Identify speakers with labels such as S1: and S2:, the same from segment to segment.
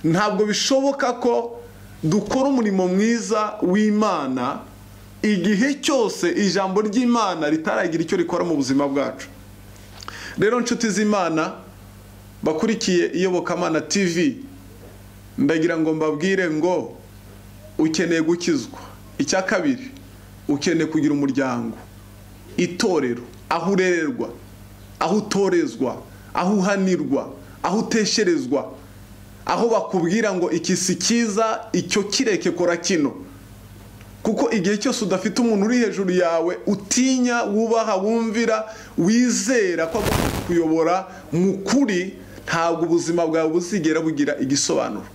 S1: ntabwo bishoboka ko dukora umurimo mwiza w'imana igihe cyose ijambo ry'imana ritaragira icyo rikora mu buzima bwacu rero inshuti z'imana bakurikiye iyobokamana tv ndagira ngo mbabwire ngo ukeneye gukizwa icya kabiri ukeneye kugira umuryango itorero aho urererwa aho utorezwa aho uhanirwa aho utesherezwa aho bakubwira ngo iki si cyiza icyo kireke kora kino kuko igihe cyose udafite umuntu uri hejuru yawe utinya wubaha wumvira wizera ko agomba kuyobora mu kuri ntabwo ubuzima bwawe buzigera bugira igisobanuro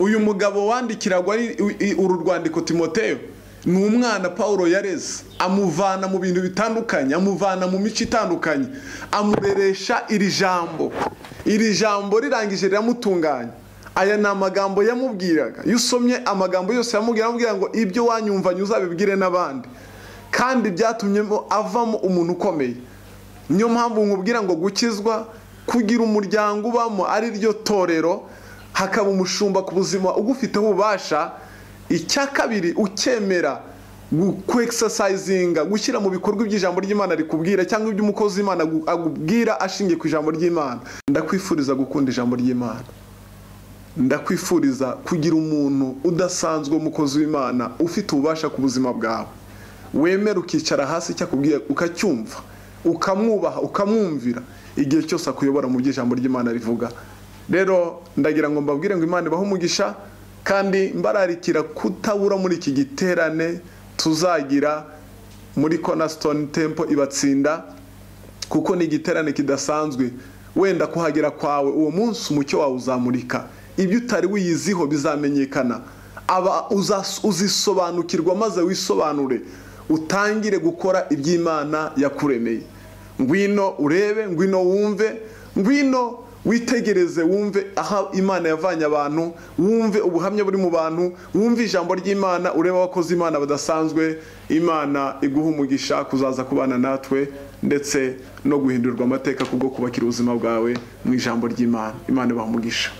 S1: uyu mugabo wandikiragwa uru rwandiko timoteo ni umwana paul yareze amuvana mu bintu bitandukanye amuvana mu mico itandukanye amureresha iri jambo iri jambo rirangije riramutunganya aya ni amagambo yamubwiraga iyo usomye amagambo yose yamubwira ngo ibyo wanyumvanye uzabibwire n'abandi kandi byatumye avamo umuntu ukomeye niyo mpamvu nkubwira ngo gukizwa kugira umuryango ubamo ari ryo torero hakaba umushumba ku buzima ugufiteho ububasha icya kabiri ukemera kwegisasayizinga gushyira mu bikorwa iby'ijambo ry'imana rikubwira cyangwa iby'umukozi w'imana akubwira ashingiye ku ijambo ry'imana ndakwifuriza gukunda ijambo ry'imana ndakwifuriza kugira umuntu udasanzwe umukozi w'imana ufite ububasha ku buzima bwawe wemera ukicara hasi icyakubwira ukacyumva ukamwubaha ukamwumvira igihe cyose akuyobora mu by'ijambo ry'imana rivuga rero ndagira ngo mbabwire ngo imana ibahe umugisha kandi mbararikira kutabura muri iki giterane tuzagira muri konasitoni tempo ibatsinda kuko ni igiterane kidasanzwe wenda kuhagera kwawe uwo munsi umucyo wawe uzamurika ibyo utari wiyiziho bizamenyekana aba uzisobanukirwa maze wisobanure utangire gukora iby'imana yakuremeye ngwino urebe ngwino wumve ngwino witegereze wumve aho imana yavanye abantu wumve ubuhamya buri mu bantu wumve ijambo ry'imana urebe abakozi imana badasanzwe imana iguha umugisha kuzaza kubana natwe ndetse no guhindurirwa amateka kubwo kubakira ubuzima bwawe mu ijambo ry'imana imana ibaha umugisha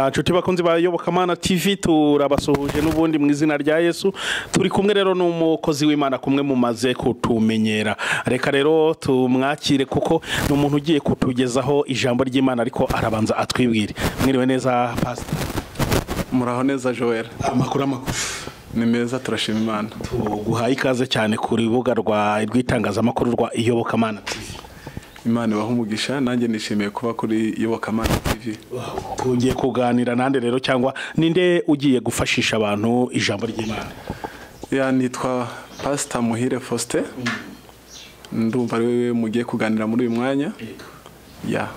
S2: nshuti bakunzi ba yobokamana tv turabasuhuje n'ubundi mu izina rya yesu turi kumwe rero n'umukozi w'imana kumwe mumaze kutumenyera reka rero tumwakire kuko ni umuntu ugiye kutugezaho ijambo ry'imana ariko arabanza atwibwire mwiriwe neza pasita
S1: muraho neza joel
S2: amakuru amagufi
S1: ni meza turashima imana
S2: tuguhaye ikaze cyane ku rubuga rw'itangazamakuru rwa iyobokamana tv
S1: imana ibaha umugisha nanjye nishimiye kuba kuri yobokamana tv
S2: tugiye kuganira nande rero cyangwa ninde ugiye gufashisha abantu ijambo ry'imana
S1: ya nitwa pasita muhire faustin ndumva ari we mugiye kuganira muri uyu mwanya ya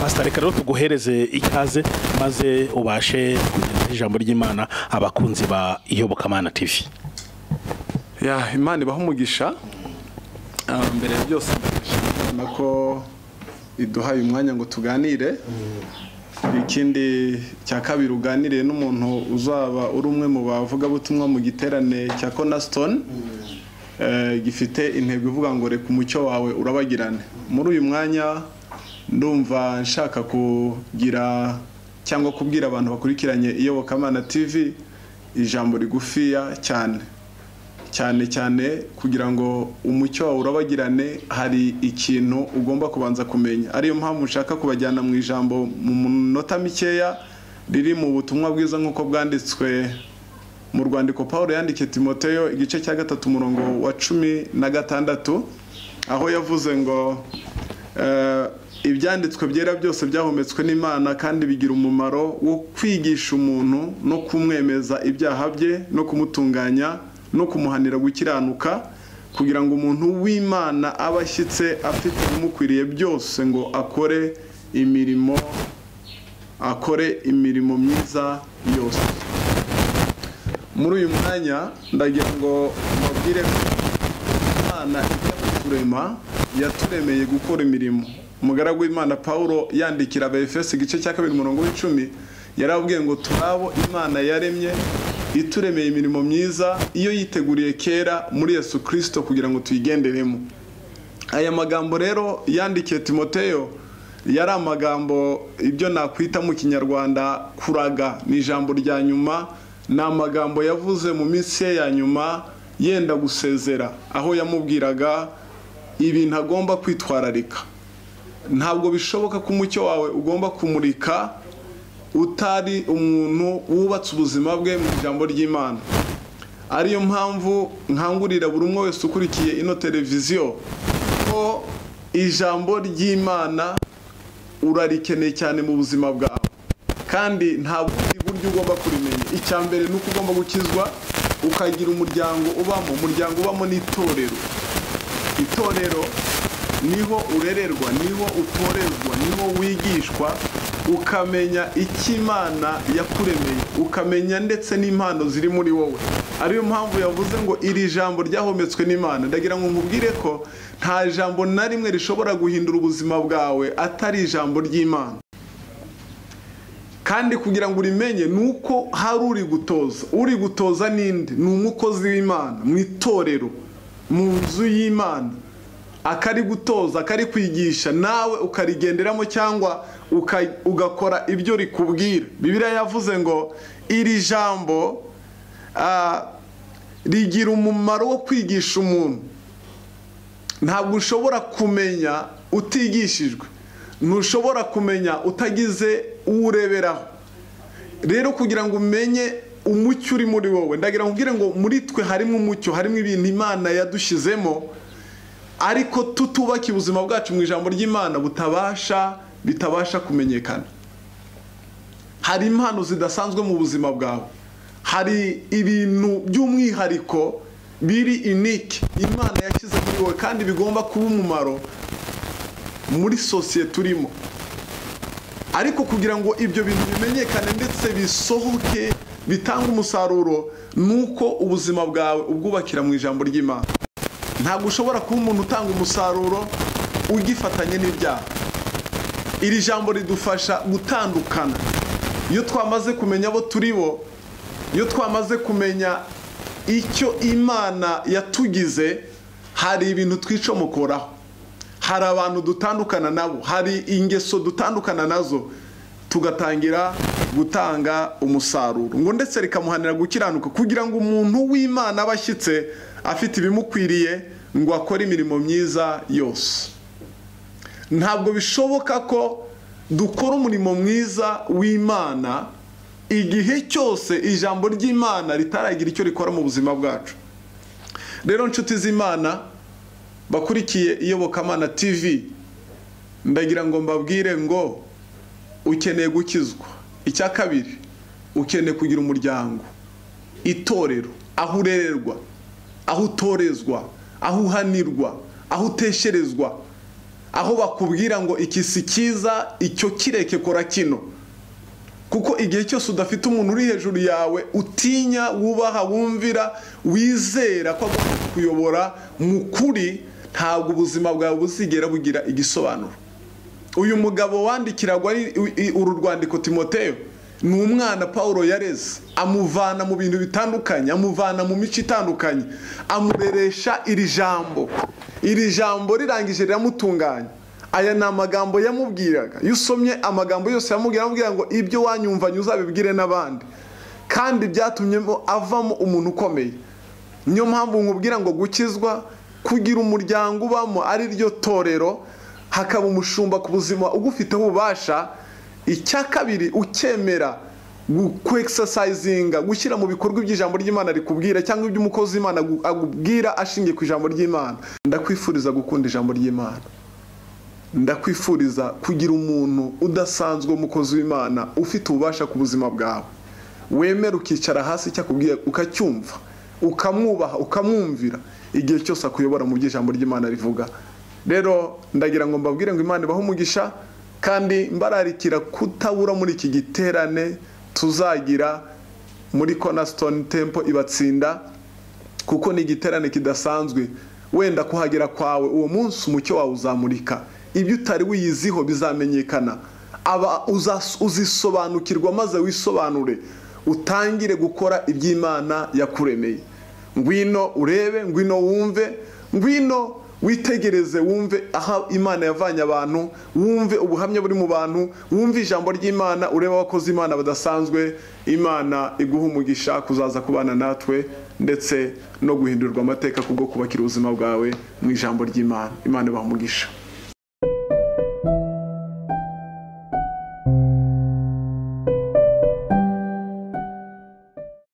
S2: pasita reka rero tuguhereze ikaze maze ubashe kugeza ijambo ry'imana abakunzi ba iyobokamana tv
S1: ya imana ibaha umugisha mbere ya byose ndashimira ko iduhaye umwanya ngo tuganire ikindi cya kabiri uganiriye n'umuntu uzaba uri umwe mu bavugabutumwa mu giterane cya konasitoni gifite intego ivuga ngo reka umucyo wawe urabagirane muri uyu mwanya ndumva nshaka kugira cyangwa kubwira abantu bakurikiranye iyobokamana tivi ijambo rigufiya cyane cyane cyane kugira ngo umucyo wawe urabagirane hari ikintu ugomba kubanza kumenya ariyo mpamvu ushaka kubajyana mu ijambo mu minota mikeya riri mu butumwa bwiza nk'uko bwanditswe mu rwandiko paul yandikiye timoteo igice cya gatatu umurongo wa cumi na gatandatu aho yavuze ngo ibyanditswe byera byose byahumetswe n'imana kandi bigira umumaro wo kwigisha umuntu no kumwemeza ibyaha bye no kumutunganya no kumuhanira gukiranuka kugira ngo umuntu w'imana aba ashyitse afite ibimukwiriye byose ngo akore imirimo akore imirimo myiza yose muri uyu mwanya ndagira ngo mubwire ko imana ikaturema yaturemeye gukora imirimo umugaragu w'imana paul yandikira abefesi igice cya kabiri umurongo w'icumi yarabwiye ngo turabo imana yaremye ituremeye imirimo myiza iyo yiteguriye kera muri yesu kirisito kugira ngo tuyigenderemo aya magambo rero yandikiye timoteyo yari amagambo ibyo nakwita mu kinyarwanda kuraga ni ijambo rya nyuma ni amagambo yavuze mu minsi ye ya nyuma yenda gusezera aho yamubwiraga ibintu agomba kwitwararika ntabwo bishoboka ko umucyo wawe ugomba kumurika utari umuntu wubatse ubuzima bwe mu ijambo ry'imana ariyo mpamvu nkangurira buri umwe wese ukurikiye ino televiziyo ko ijambo ry'imana urarikeneye cyane mu buzima bwawe kandi nta bundi buryo ugomba kurimenya icya mbere ni uko ugomba gukizwa ukagira umuryango ubamo umuryango ubamo n'itorero itorero niho urererwa niho utorerwa niho wigishwa ukamenya icyo imana yakuremeye ukamenya ndetse n'impano ziri muri wowe ariyo mpamvu yavuze ngo iri jambo ryahometswe n'imana ndagira ngo nkubwire ko nta jambo na rimwe rishobora guhindura ubuzima bwawe atari ijambo ry'imana kandi kugira ngo urimenye ni uko hari uri gutoza uri gutoza n'indi ni umukozi w'imana mu itorero mu nzu y'imana akari gutoza akari kwigisha nawe ukarigenderamo cyangwa ugakora ibyo rikubwira bibiriya yavuze ngo iri jambo rigira umumaro wo kwigisha umuntu ntabwo ushobora kumenya utigishijwe ntushobora kumenya utagize uwureberaho rero kugira ngo umenye umucyo uri muri wowe ndagira ngo ubwire ngo muri twe harimo umucyo harimo ibintu imana yadushyizemo ariko tutubaka ubuzima bwacu mu ijambo ry'imana butabasha bitabasha kumenyekana hari impano zidasanzwe mu buzima bwawe hari ibintu by'umwihariko biri inike imana yashyize muri wowe kandi bigomba kuba umumaro muri sosiyete urimo ariko kugira ngo ibyo bintu bimenyekane ndetse bisohoke bitange umusaruro ni uko ubuzima bwawe ubwubakira mu ijambo ry'imana ntabwo ushobora kuba umuntu utanga umusaruro ugifatanye n'ibyaha iri jambo ridufasha gutandukana iyo twamaze kumenya abo turi bo iyo twamaze kumenya icyo imana yatugize hari ibintu twicomokoraho hari abantu dutandukana nabo hari ingeso dutandukana nazo tugatangira gutanga umusaruro ngo ndetse rikamuhanira gukiranuka kugira ngo umuntu w'imana aba ashyitse afite ibimukwiriye ngo akore imirimo myiza yose ntabwo bishoboka ko dukora umurimo mwiza w'imana igihe cyose ijambo ry'imana ritaragira icyo rikora mu buzima bwacu rero nshuti z'imana bakurikiye iyobokamana tv ndagira ngo mbabwire ngo ukeneye gukizwa icya kabiri ukeneye kugira umuryango itorero aho urererwa aho utorezwa aho uhanirwa aho utesherezwa aho bakubwira ngo iki si cyiza icyo kireke kora kino kuko igihe cyose udafite umuntu uri hejuru yawe utinya wubaha wumvira wizera ko agomba kuyobora mu kuri ntabwo ubuzima bwawe buzigera bugira igisobanuro uyu mugabo wandikiragwa uru rwandiko timoteyo ni umwana paul yareze amuvana mu bintu bitandukanye amuvana mu mico itandukanye amureresha iri jambo iri jambo rirangije riramutunganya aya ni amagambo yamubwiraga iyo usomye amagambo yose yamubwira amubwira ngo ibyo wanyumvanye uzabibwire n'abandi kandi byatumye avamo umuntu ukomeye niyo mpamvu nkubwira ngo gukizwa kugira umuryango ubamo ari ryo torero hakaba umushumba ku buzima ugufiteho ububasha icya kabiri ukemera kwekisasayizinga gushyira mu bikorwa iby'ijambo ry'imana rikubwira cyangwa iby'umukozi w'imana akubwira ashingiye ku ijambo ry'imana ndakwifuriza gukunda ijambo ry'imana ndakwifuriza kugira umuntu udasanzwe w'umukozi w'imana ufite ububasha ku buzima bwawe wemera ukicara hasi icyakubwira ukacyumva ukamwubaha ukamwumvira igihe cyose akuyobora mu by'ijambo ry'imana rivuga rero ndagira ngo mbabwire ngo imana ibahe umugisha kandi mbararikira kutabura muri iki giterane tuzagira muri konasitoni tempo ibatsinda kuko ni igiterane kidasanzwe wenda kuhagera kwawe uwo munsi umucyo wawe uzamurika ibyo utari wiyiziho bizamenyekana aba uzisobanukirwa maze wisobanure utangire gukora iby'imana yakuremeye ngwino urebe ngwino wumve ngwino witegereze wumve aho imana yavanye abantu wumve ubuhamya buri mu bantu wumve ijambo ry'imana urebe abakozi imana badasanzwe imana iguha umugisha kuzaza kubana natwe ndetse no guhindurwa amateka kubwo kubakira ubuzima bwawe mu ijambo ry'imana imana ibaha umugisha